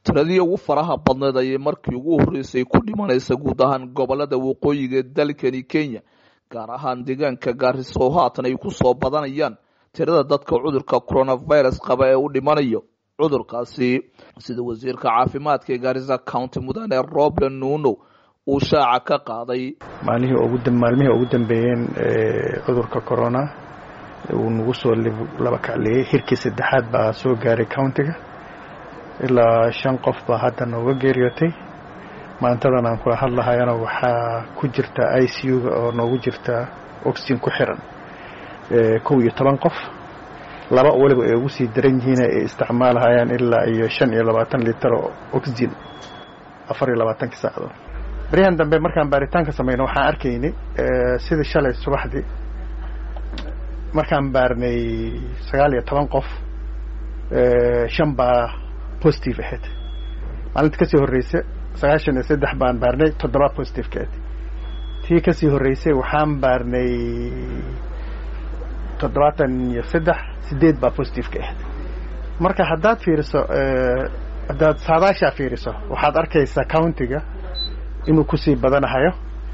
tiradii ugu faraha badneed ayay markii ugu horreysay ku dhimanaysa guud ahaan gobolada waqooyiga ee dalkani kenya gaar ahaan deegaanka gaarisa oo haatan ay ku soo badanayaan tirada dadka cudurka coronavirus qaba ee u dhimanayo cudurkaasi sida wasiirka caafimaadka ee gaarisa county mudane roble nuno uu shaaca ka qaaday maalmihii ugu dambeeyeen cudurka corona uu nagu soo laba kacleeyey hirkii saddexaad baa soo gaaray countiga ilaa shan qof baa hadda nooga geeriyootay maantadan aan kula hadlahayana waxaa ku jirta i c u-ga oo noogu jirta oxygen ku xiran kow iyo toban qof laba weliba ay ugu sii daran yihiin ay isticmaalahayaan ilaa iyo shan iyo labaatan litar oo oxygen afar iyo labaatankii saacadood baryahan dambe markaan baaritaanka samayno waxaan arkaynay sidii shalay subaxdii markaan baarnay sagaal iyo toban qof shan baa positive ahayd maalinta kasii horreysa sagaashan iyo saddex baan baarnay toddoba positive ka ahayd tii kasii horreysay waxaan baarnay toddobaatan iyo saddex sideed baa positive ka ahayd marka haddaad fiiriso haddaad saadaashaa fiiriso waxaad arkaysaa countiga inuu kusii badanahayo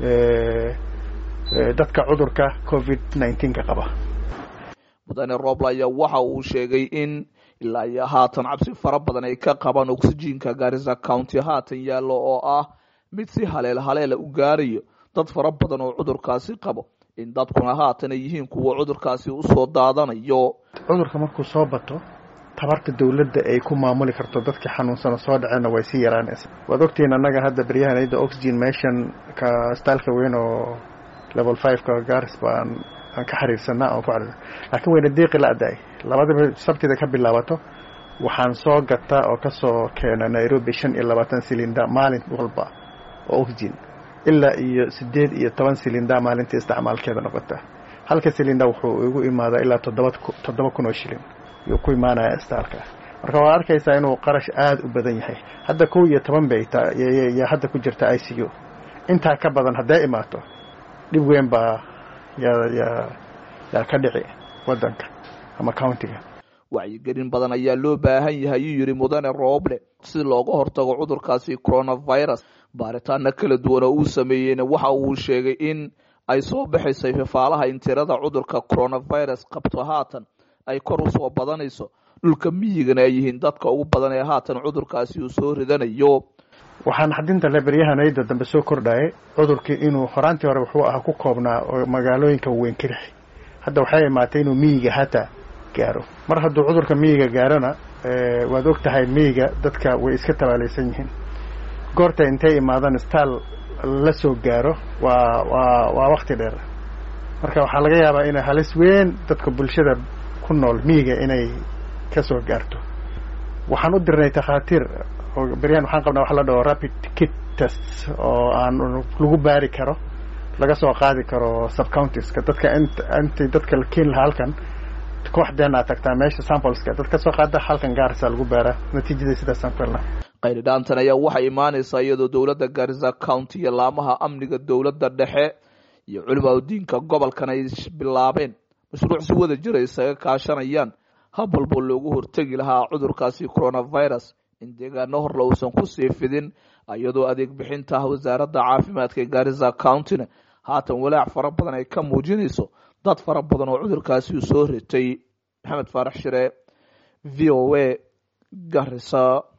dadka cudurka covid nineteenka qaba mudane roble ayaa waxa uu sheegay in ilaa iyo haatan cabsi fara badan ay ka qabaan oxygenka gaarisa county haatan yaallo oo ah mid si haleel haleela u gaarayo dad fara badan oo cudurkaasi qabo in dadkuna haatan ay yihiin kuwa cudurkaasi usoo daadanayo cudurka markuu soo bato tabarta dawladda ay ku maamuli karto dadkii xanuunsana soo dhaceenna way sii yaraanaysa waad ogtihiin annaga hadda baryahanayda oxygen meeshan ka staalka weyn oo level five-ka gaaris baan aan ka xiriirsanaa aan ku xiriirsan laakiin wayna deeqi la-daay labadaba sabtida ka bilaabato waxaan soo gataa oo kasoo keena nairobi shan iyo labaatan silinda maalin walba oo oxygen ilaa iyo sideed iyo toban silinda maalintii isticmaalkeeda noqota halka silinda wuxuu igu imaadaa ilaa toddoba toddoba kun oo shilin yuu ku imaanaya istaalka marka waad arkaysaa inuu qarash aada u badan yahay hadda kow iyo toban bay yaa hadda ku jirta i c u intaa ka badan hadday imaato dhib weyn baa yaa yaa yaa ka dhici waddanka ama countiga wacyigelin badan ayaa loo baahan yahay ayuu yidhi mudane roble si looga hortago cudurkaasi coronavirus baaritaano kala duwan oo uu sameeyeyna waxa uu sheegay in ay soo baxaysay fafaalaha in tirada cudurka coronavirus qabto haatan ay kor usoo badanayso dhulka miyigana ay yihiin dadka ugu badan ee haatan cudurkaasi uu soo ridanayo waxaan xadinta le baryahanayda dambe soo kordhayay cudurkii inuu horaantii hore wuxuu ahaa ku koobnaa oo magaalooyinka weyn ka dhexi hadda waxay imaatay inuu miyiga hataa gaaro mar hadduu cudurka miyiga gaarona waad og tahay miyiga dadka way iska tabaalaysan yihiin goorta intay imaadaan staal la soo gaaro waa waa waa wakti dheer marka waxaa laga yaabaa inay halis weyn dadka bulshada ku nool miyiga inay ka soo gaarto waxaan u dirnay takhaatiir oo beryahan waxaan qabnaa waxa la dhaho rapid kit test oo aan lagu baari karo laga soo qaadi karo subcountiska dadka int intii dadka la keeni lahaa halkan kooxdeen aad tagtaa meesha sampleska dad ka soo qaada halkan gaarisa lagu baaraa natiijada sidaasaan ku helnaa qayridhaantan ayaa waxay imaanaysaa iyadoo dowladda gaarisa county iyo laamaha amniga dowladda dhexe iyo culimaa diinka gobolkan ay bilaabeen mashruuc si wada jira isaga kaashanayaan hab walboo loogu hortegi lahaa cudurkaasi coronavirus in deegaano horle uusan kusii fidin iyadoo adeeg bixinta wasaaradda caafimaadka ee gaarisa countyna haatan walaac fara badan ay ka muujinayso dad fara badan oo cudurkaasi uu soo ritay maxamed faarax shire v o a garisa